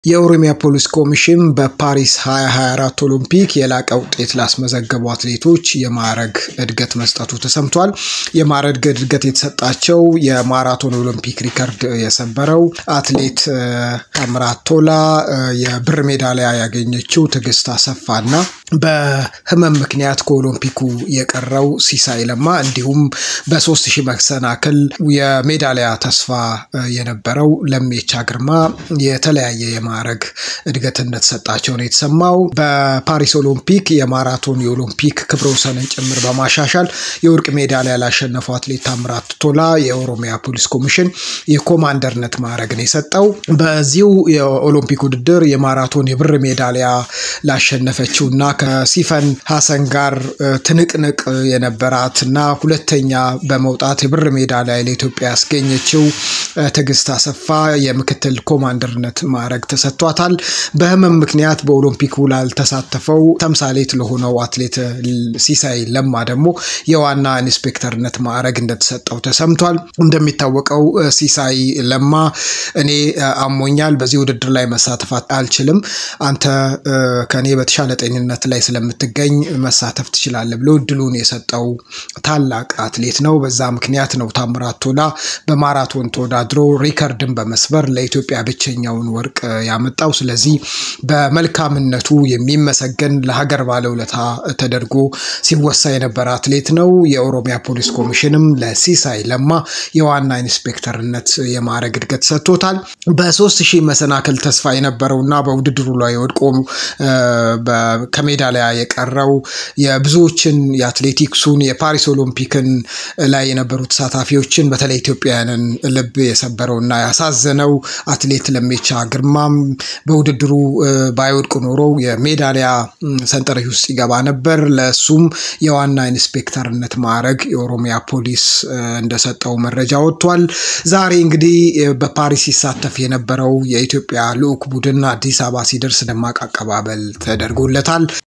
የኦሮሚያ ፖሊስ ኮሚሽን በፓሪስ 2024 ኦሎምፒክ የላቀ ውጤት ላስመዘገቡ አትሌቶች የማዕረግ እድገት መስጠቱ ተሰምቷል። የማዕረግ እድገት የተሰጣቸው የማራቶን ኦሎምፒክ ሪከርድ የሰበረው አትሌት ታምራት ቶላ፣ የብር ሜዳሊያ ያገኘችው ትዕግስት አሰፋና በህመም ምክንያት ከኦሎምፒኩ የቀረው ሲሳይ ለማ እንዲሁም በሶስት ሺህ መሰናክል የሜዳሊያ ተስፋ የነበረው ለሜቻ ግርማ የተለያየ የማዕረግ እድገት እንደተሰጣቸው ነው የተሰማው። በፓሪስ ኦሎምፒክ የማራቶን የኦሎምፒክ ክብረ ወሰንን ጭምር በማሻሻል የወርቅ ሜዳሊያ ላሸነፈው አትሌት ታምራት ቶላ የኦሮሚያ ፖሊስ ኮሚሽን የኮማንደርነት ማዕረግን የሰጠው። በዚሁ የኦሎምፒክ ውድድር የማራቶን የብር ሜዳሊያ ላሸነፈችው እና ከሲፈን ሀሰን ጋር ትንቅንቅ የነበራት እና ሁለተኛ በመውጣት የብር ሜዳሊያ ለኢትዮጵያ ያስገኘችው ትዕግስት አሰፋ የምክትል ኮማንደርነት ማዕረግ ተሰጥቷታል። በህመም ምክንያት በኦሎምፒኩ ላልተሳተፈው ተምሳሌት ለሆነው አትሌት ሲሳይ ለማ ደግሞ የዋና ኢንስፔክተርነት ማዕረግ እንደተሰጠው ተሰምቷል። እንደሚታወቀው ሲሳይ ለማ እኔ አሞኛል፣ በዚህ ውድድር ላይ መሳተፍ አልችልም፣ አንተ ከኔ በተሻለ ጤንነት ላይ ስለምትገኝ መሳተፍ ትችላለህ ብሎ እድሉን የሰጠው ታላቅ አትሌት ነው። በዛ ምክንያት ነው ታምራት ቶላ በማራቶን ተወዳድሮ ሪከርድን በመስበር ለኢትዮጵያ ብቸኛውን ወርቅ ያመጣው። ስለዚህ በመልካምነቱ የሚመሰገን ለሀገር ባለውለታ ተደርጎ ሲወሳ የነበረ አትሌት ነው። የኦሮሚያ ፖሊስ ኮሚሽንም ለሲሳይ ለማ የዋና ኢንስፔክተርነት የማዕረግ እድገት ሰጥቶታል። በሶስት ሺህ መሰናክል ተስፋ የነበረውና በውድድሩ ላይ ወድቆ ከሜዳሊያ የቀረው የብዙዎችን የአትሌቲክሱን የፓሪስ ኦሎምፒክን ላይ የነበሩ ተሳታፊዎችን በተለይ ኢትዮጵያውያንን ልብ የሰበረውና ያሳዘነው አትሌት ለሜቻ ግርማም በውድድሩ ባይወድቅ ኖሮ የሜዳሊያ ሰንጠረዥ ውስጥ ይገባ ነበር። ለእሱም የዋና ኢንስፔክተርነት ማዕረግ የኦሮሚያ ፖሊስ እንደሰጠው መረጃ ወጥቷል። ዛሬ እንግዲህ በፓሪስ ሲሳተፍ የነበረው የኢትዮጵያ ልዑክ ቡድን አዲስ አበባ ሲደርስ ደማቅ አቀባበል ተደርጎለታል።